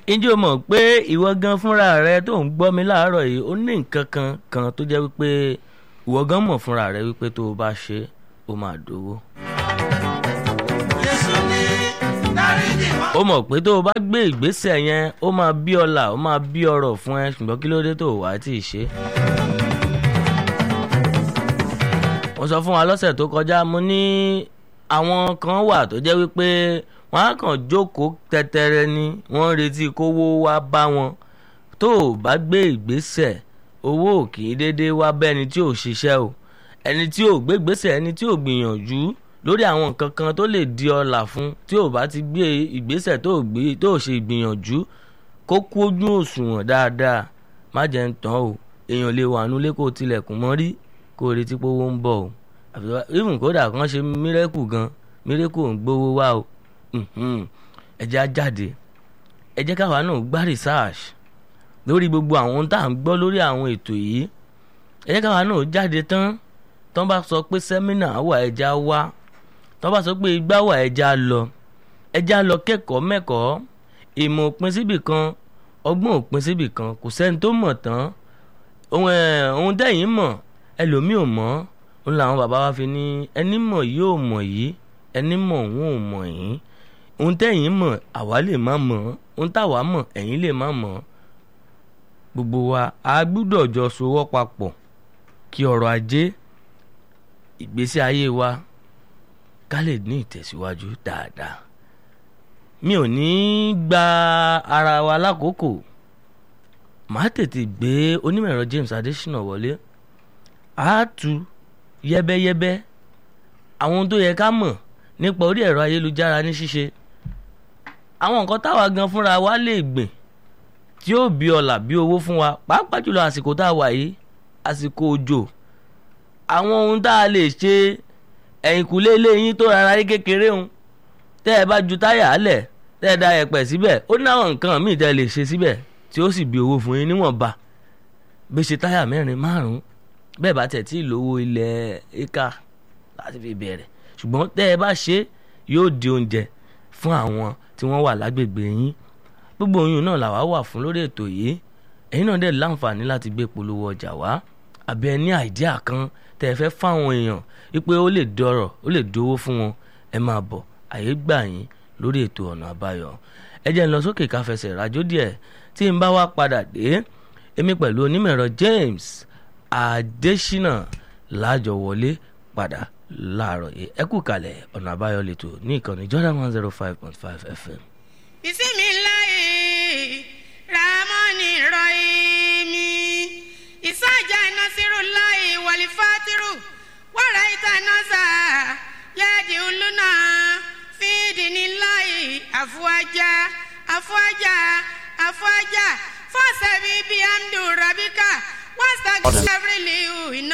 ǹjẹ́ o mọ̀ pé ìwọ gan fúnra rẹ tó ń gbọ́ mi láàárọ̀ yìí ó ní nǹkan kan kan tó jẹ́ wípé ìwọ gan mọ̀ fúnra rẹ wípé tó o bá ṣe ó máa dówó. Jésù ní dáríjì wá. ó mọ̀ pé tó o bá gbé ìgbésẹ̀ yẹn ó máa bí ọlà ó máa bí ọrọ̀ fún ẹ ṣùgbọ́n kí ló dé tó o wá tí ì ṣe. mo sọ fún wa lọ́sẹ̀ tó kọjá mo ní àwọn kan wà tó jẹ́ wípé wọ́n á kàn jókòó tẹ́tẹ́rẹ́ ni wọ́n ń retí kówó wá bá wọn tó o bá gbé ìgbésẹ̀ owó ò kì í déédéé wá bẹ́ni tí ò ṣiṣẹ́ o ẹni tí ò gbé ìgbésẹ̀ ẹni tí ò gbìyànjú lórí àwọn nǹkan kan tó lè di ọlà fún tí ò bá ti gbé ìgbésẹ̀ tó ò gbé tó ò ṣe ìgbìyànjú kó kú ojú òṣùwọ̀n dáadáa má jẹ́ ń tán o èèyàn lè wà nulẹ̀ kó tilẹ̀kùn mọ́ rí kó retí pé owó ń bọ̀ o àfi wá even kódà kan ṣe mírẹ́kù gan mírẹ́kù ò ń gbówó wá o Mhm. ẹ jẹ́ á jáde ẹ jẹ́ káwa náà gbá research lórí gbogbo àwọn ohun tá à ń gbọ́ lórí àwọn ètò yìí ẹ jẹ́ káwa náà jáde tán tán bá sọ pé sẹ́mínà wà ẹja wá tán bá sọ pé igbá wà ẹja lọ ẹja lọ kẹ́kọ̀ọ́ mẹ́kọ̀ọ́ ìmọ̀ òpin síbì kan ọgbọ́n òpin síbì kan kò sẹ́ni tó mọ̀ tán ohun ẹ̀ ohun tẹ̀yìn mọ̀ ẹlòmíì ò mọ̀ òun làwọn bàbá wa fi ní ẹni mọ̀ yóò mọ̀ yìí ẹni mọ̀ òun ò mọ̀ yìí ohun tẹ̀yìn mọ̀ àwa lè má mọ̀ ohun táwa mọ̀ ẹ̀yin lè má mọ̀ gbogbo wa a gbúdọ̀ jọ sowọ́ papọ̀ kí ọrọ̀ ajé ìgbésí ayé wa ká lè ní ìtẹ̀síwájú dáadáa mi ò ní gba ara wa lákòókò màá tètè gbé onímọ̀-ẹ̀rọ James Adésínà wọlé a tú yẹ́bẹ́yẹ́bẹ́ àwọn ohun tó yẹ ká mọ̀ nípa orí ẹ̀rọ ayélujára ní ṣíṣe àwọn nǹkan táwa gan fúnra wa lè gbìn tí ó bí ọlà bí owó fún wa pàápàá jùlọ àsìkò tá a wà yìí àsìkò òjò àwọn ohun tá a lè ṣe ẹ̀yìnkùlé ilé yín tó rárá rí kékeré ń tẹ́ ẹ bá ju táyà á lẹ̀ tẹ́ ẹ da ẹ̀pẹ̀ síbẹ̀ ó ní àwọn nǹkan míì tẹ́ ẹ lè ṣe síbẹ̀ tí ó sì bí owó fún yín níwọ̀nba bí ṣe táyà mẹ́rin márùn-ún bẹ́ẹ̀ bá tẹ̀ tí ì lówó ilẹ̀ éka láti fi bẹ̀rẹ̀ ṣùgbọ́n tẹ́ ẹ bá ṣe yóò di oúnjẹ fún àwọn tí wọ́n wà lágbègbè yín gbogbo oyún náà làwa wà fún lórí ètò yìí ẹ̀yin náà dẹ̀ láǹfààní láti gbé polówó ọjà wá àbí ẹ ní àìdíà kan tẹ́ ẹ fẹ́ fáwọn èèyàn wípé ó lè dọ̀rọ̀ ó lè dówó fún wọn ẹ máa bọ̀ àyè gbà yín lórí ètò ọ̀nà àbáyọ ẹ jẹ́ ń lọ sókè ká fẹsẹ̀ rájò díẹ̀ tí n bá wá padà dé èmi pẹ̀lú onímọ̀-ẹ̀rọ James Adésínà lájọ wọlé padà láàárọ̀ yìí ẹ kú kalẹ̀ ọ̀nà àbáyọ lẹ́tọ̀ ní ìkànnì Jordan one zero five point five FM. bisimilayi ramoni rọyimi isaja nasirulayi walifatiru waraita nasa yadi uluna fidinilayi afuwaja afuwaja afuwaja fasabi biamdu rabika wasagiriliu iná.